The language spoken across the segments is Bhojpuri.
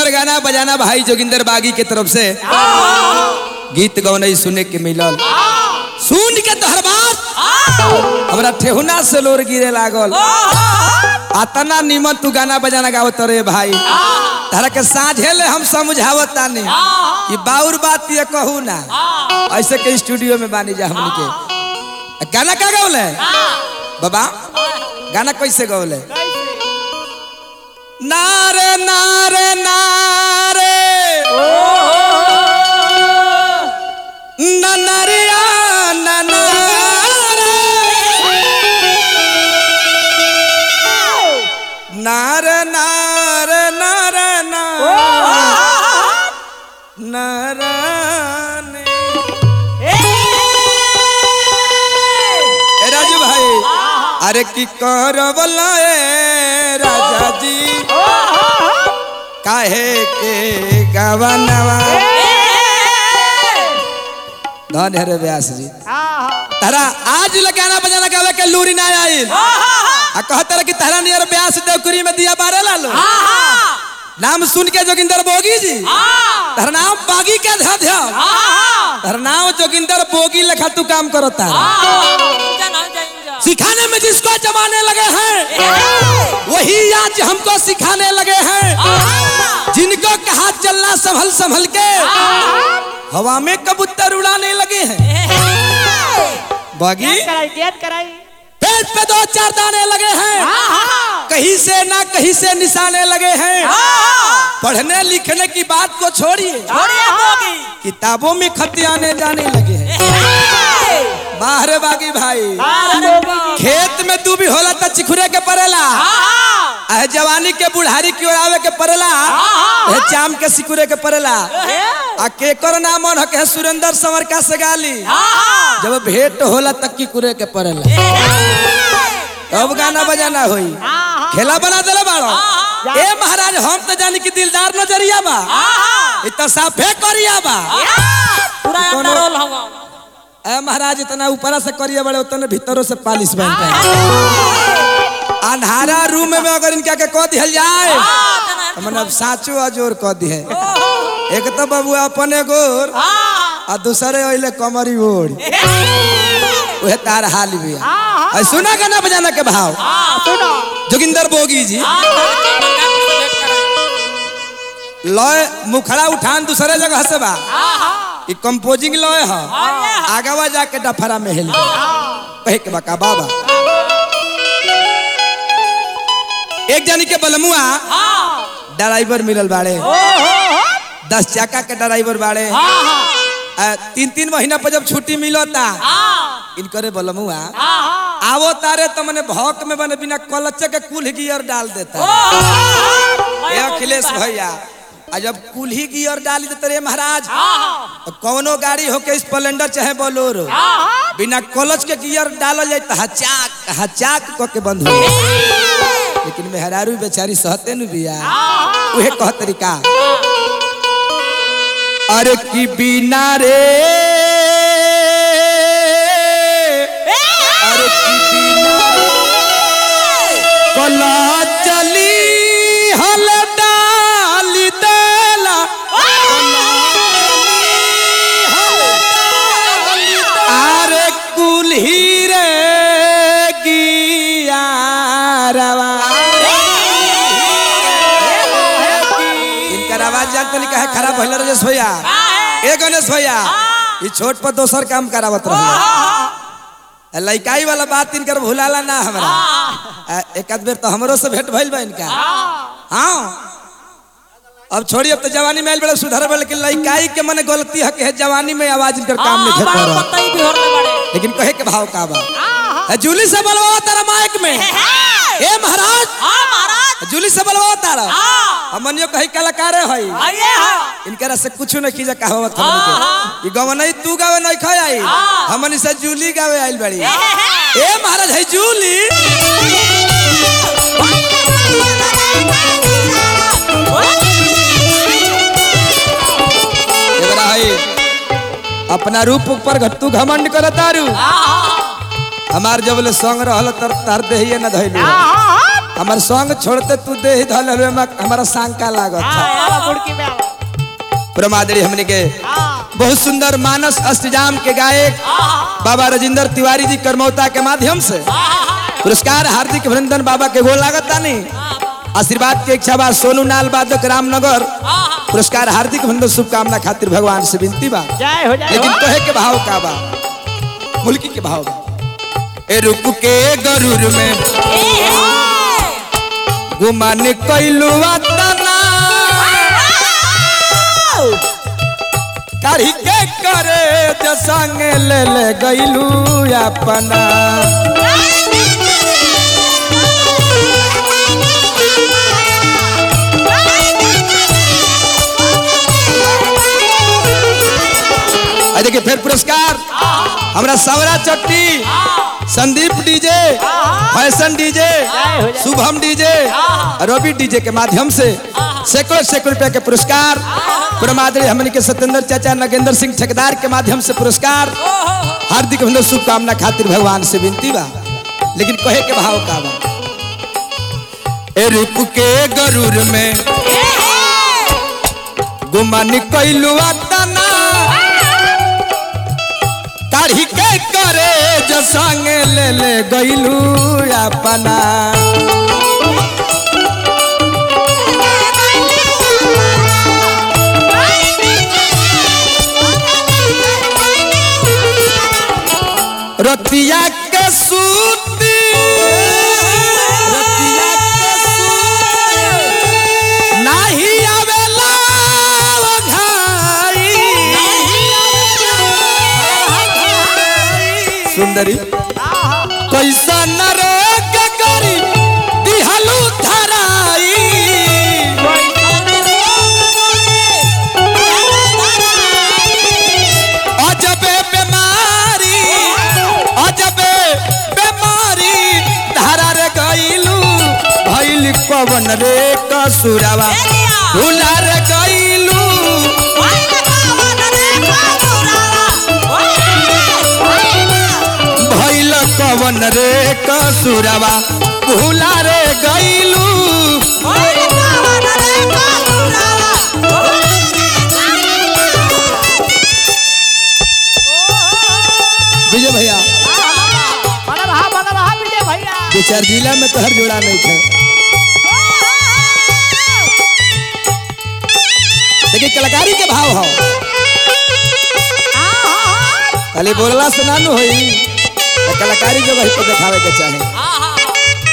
सुंदर गाना बजाना भाई जोगिंदर बागी के तरफ से गीत गौनई सुने के मिलल सुन के तोहर बात हमरा ठेहुना से लोर गिरे लागल अतना निमन तू गाना बजाना गावत रे भाई तारा के साझे ले हम समझावत तानी कि बाउर बात ये कहू ना ऐसे के स्टूडियो में बानी जा हमनी के गाना का गौले बाबा गाना कैसे गौले नारे नारे नारे ननरिया ननारे नारे नारे नारे नाराने ए राजू भाई अरे की करवला ए राजा जी काहे के गवनवा धन हरे व्यास जी तारा आज ले गाना बजाना गावे के लूरी ना आई आ कहत रहे कि तारा नियर व्यास देवकुरी में दिया बारे ला लो नाम सुन के जोगिंदर बोगी जी तारा नाम बागी के ध्या ध्या तारा नाम जोगिंदर बोगी लेखा तू काम करता सिखाने में जिसको जमाने लगे हैं वही आज हमको सिखाने लगे हैं जिनको कहा चलना संभल संभल के हवा में कबूतर उड़ाने लगे हैं बागी पेट पे दो चार दाने लगे हैं कहीं से ना कहीं से निशाने लगे हैं पढ़ने लिखने की बात को छोड़िए किताबों में खत आने जाने लगे हैं बाहरे बागी भाई खेत में तू भी होला त चिखुरे के परेला अहे जवानी के बुढ़ारी की ओर आवे के परेला अहे चाम के सिकुरे के परेला आ केकर नाम मन के सुरेंद्र संवर का सगाली जब भेंट होला तक की कुरे के परेला अब गाना बजाना होई खेला बना देले बाड़ो ए महाराज हम तो जानी कि दिलदार नजरिया बा इ तो साफे करिया बा ए महाराज इतना ऊपरा से करिया बड़े उतने भीतरों से पालिश बनता है अंधारा रूम में अगर इनका के कह दिहल जाए तो मतलब साचो अजोर कह दिए एक तो बाबू अपने गोर आ दूसरे ओइले कमरी ओढ़ उहे तार हाल भी है सुना गाना बजाना के भाव जोगिंदर बोगी जी लय मुखड़ा उठान दूसरे जगह से बा ई कंपोजिंग लय ह आगवा जाके डफरा में हेल कहे के बका बाबा एक जानी के बलमुआ ड्राइवर मिलल बाड़े दस चक्का के ड्राइवर बाड़े आ, तीन तीन महीना पर जब छुट्टी मिलता इनकरे बलमुआ आवो तारे तो मने भौक में बने बिना कलच के कुल गियर डाल देता ए अखिलेश भैया आ जब कुल्ही गियर डाली देते रे महाराज तो कौनो गाड़ी होके स्प्लेंडर चाहे बोलोरो बिना क्लच के गियर डालल जाए तो हचाक हचाक क के बंद हो जाए। लेकिन मेहरारू बेचारी सहते नु बिया उहे कह तरीका अरे की बिना रे अरे की बिना कला चली हल डाली देला अरे कुल्ही रे गियारवा इनकर आवाज जानते नहीं कहे खराब भइल राजेश भैया ए गणेश भैया ई छोट पर दोसर काम करावत रहे लइकाई वाला बात इनकर भुलाला ना हमरा आ, एक आध बेर तो हमरो से भेंट भइल बा इनका हाँ अब छोड़ी अब तो जवानी में आइल बड़ा सुधर बा लेकिन लइकाई के मने गलती है कि है जवानी में आवाज इनकर काम नहीं कर रहा लेकिन कहे के भाव का बा है जूली से बलवा तारा माइक में ए महाराज जूली से बलवा तारा हमनियो कही कलाकार है इनकरा से कुछ नहीं कीजा कहावत हमनी के ई गवनई तू गावे नहीं खाय आई हमनी से जूली गावे आइल बड़ी ए महाराज है जूली एकरा है अपना रूप पर घट्टू घमंड कर तारू हमार जब ले संग रहल तर तार देहिए न धइलू हमार संग छोड़ते तू दे ही धल हलवे में हमारा सांका लागत हाँ आवा मुड़की में आवा प्रमादरी हमने के हाँ बहुत सुंदर मानस अष्टजाम के गायक बाबा राजेंद्र तिवारी जी करमौता के माध्यम से पुरस्कार हार्दिक अभिनंदन बाबा के गोल लागत नहीं आशीर्वाद के इच्छा बा सोनू नाल बादक रामनगर पुरस्कार हार्दिक अभिनंदन शुभकामना खातिर भगवान से विनती बा जय हो जय लेकिन हो कहे के भाव का बा मुल्की के भाव बा ए रुक के गरुर में गुमान कैलू तना काढ़ी के करे जसंग ले ले गैलू अपना आ देखिए फिर पुरस्कार हमरा Sawra Chatti Sandeep DJ fashion DJ हो जाए। शुभम डीजे रवि डीजे के माध्यम से सैकड़ों सैकड़ों रुपए के पुरस्कार प्रमादरी हमने के सत्येंद्र चाचा नगेंद्र सिंह ठेकेदार के माध्यम से पुरस्कार हार्दिक अभिनंदन शुभकामना खातिर भगवान से विनती बा लेकिन कहे के भाव का बा ए रुक के गरुर में गुमान कैलू तना काढ़ी के करे जो संग ले ले गैलू अपना रतिया के सूती रतिया के सूती नाही आवेला घाई सुंदरी कैसा नरक करी दिहलू धराई अजबे बीमारी अजबे बीमारी धारा रे गईलू भइल पवन रे कसुरवा भूला रे गईलू भइल पवन रे कसुरवा भूला रे गईलू विजय भैया बना रहा बना रहा विजय भैया दो चार जिला में तोहर जोड़ा नहीं थे देखिए कलाकारी के भाव हो खाली बोलला से ना नु होई तो कलाकारी जो वही पर दिखावे के चाहे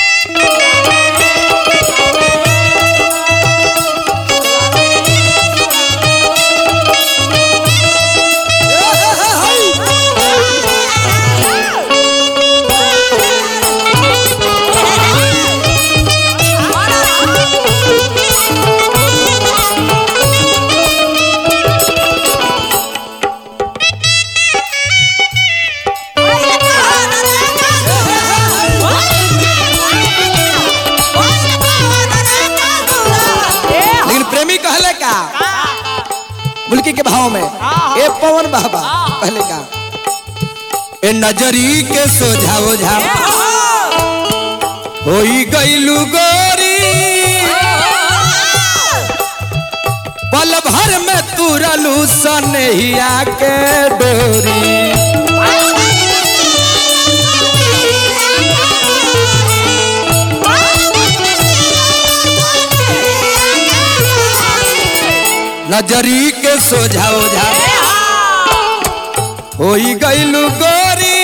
लेकिन प्रेमी कहले का मुल्की के भाव में ए पवन बाबा कहले का ए नजरी के सोझाओ झा होई गईलू गोरी पल भर में तुरलू सनहिया के डोरी नजरी के सोझाओ झा होई गईलू गोरी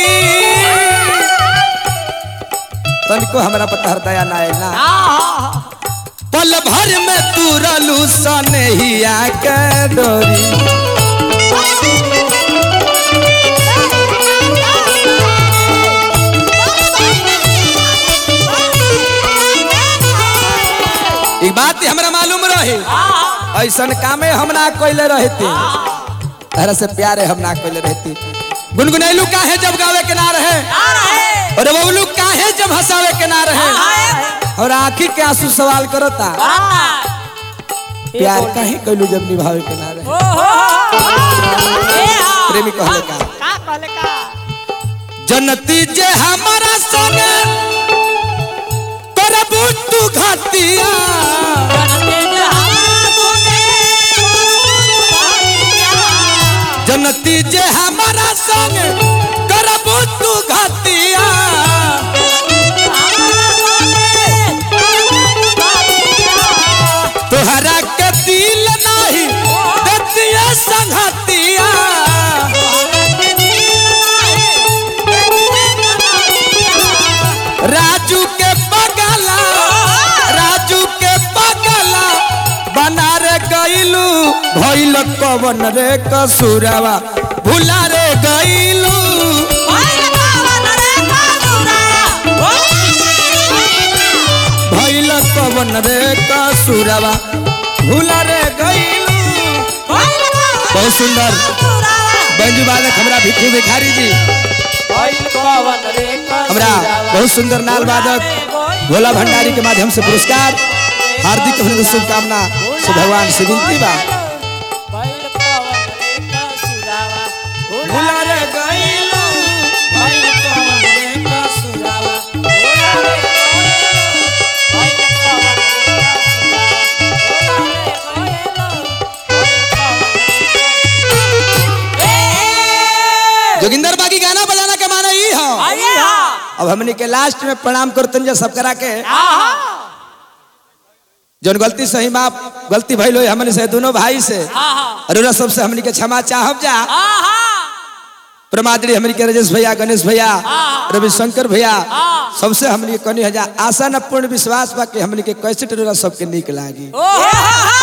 तनिको हमरा पता दया ना आइल ना पल भर में तुरलू सनहिया के डोरी एक बात ही हमरा मालूम रहे ऐसन कामे हम ना कोइले रहती तरह से प्यारे हम ना कोइले रहती गुनगुनैलू काहे जब गावे के ना रहे और बबलू काहे जब हंसावे के ना रहे और आखिर के आंसू सवाल करता प्यार काहे कैलू जब निभावे के ना रहे प्रेमी कहले का का कहले का जनती जे हमारा संग करबू संग करबू तू घतिया तोहरा के दिल नहीं देतिया संगतिया राजू के पगला राजू के पगला बना रे गईलू भइल कवन रे कसुरवा भुला रे गईलू भइल कवन रे कसुरवा भुला रे गईलू बहुत सुंदर बंजू बालक हमरा भिखू भिखारी जी हमरा बहुत सुंदर नाल वादक भोला भंडारी के माध्यम से पुरस्कार हार्दिक अभिनंदन शुभकामना से भगवान से विनती बा भुला रे गईलू भइल कवन रे कसुरवा जोगिंदर बागी गाना बजाना के माने ई हो अब हमनी के लास्ट में प्रणाम करतन जा सब करा के जौन गलती सही माफ गलती भइल हो हमनी से दोनों भाई से अरुरा सबसे हमनी के क्षमा चाहब जा प्रमादरी हमनी के राजेश भैया गणेश भैया रविशंकर भैया सबसे हमनी के कनी हजा आशा न पूर्ण विश्वास बा कि हमनी के कैसे टोरा सबके निक लागी ओहो